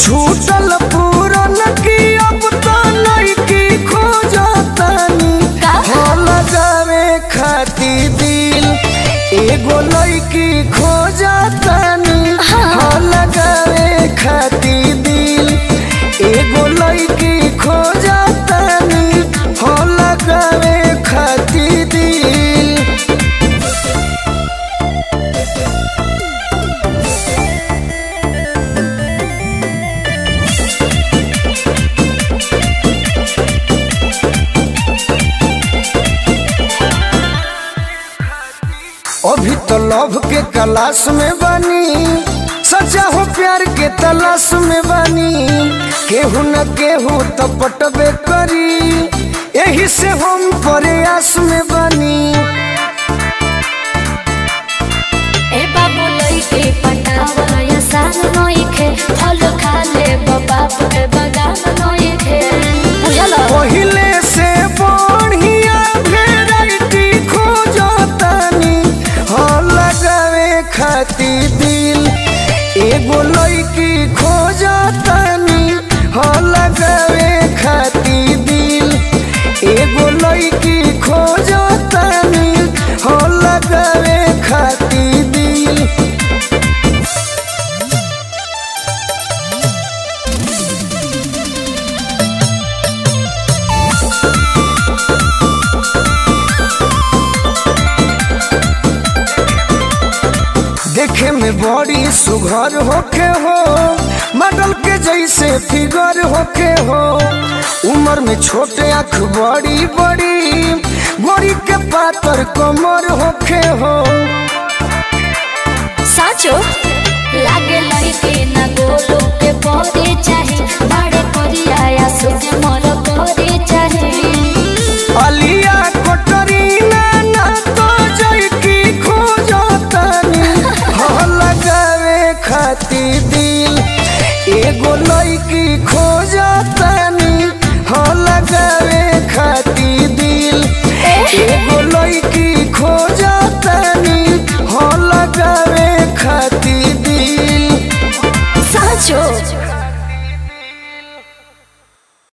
छूटल पूरन की अब तो नइकी खोजतानी का? हो लगावे खाती दिल एगो लइकी खोजतानी हो लगावे खाती दिल एगो लइकी खोजतानी हो लगावे खाती दिल अभी तो लव के क्लास में बनी सचा हो प्यार के तलाश में बनी केहू न केहू तो पटबे करी यही से हम प्रयास में बनी ए बाबू लइके पटावा या सान नइखे फल खा ले बाप के बगान नइखे बुझल पहिले से बढ़िया वेराइटी खोजतानी हो लगावे खाती दिल एगो लइकी खोजतानी हो लगावे खाती दिल एगो लइकी खोजतानी हो लगावे खाती दिल देखे में बड़ी सुघर होके हो मॉडल के जैसे फिगर होके हो उम्र में छोटे आँख बड़ी बड़ी गोरी के पातर कमर होके हो साचो लागे लइके ना गोलो के परे चाहे बड़े करिया या सुने मोर करे चाहे अलिया कोटरीना ना तो जैकी खोजतानी हो लगावे खाती दिल एगो लइकी खोजतानी हो लगावे खाती दिल एगो लइकी खोजतानी हो लगावे खाती दिल साचो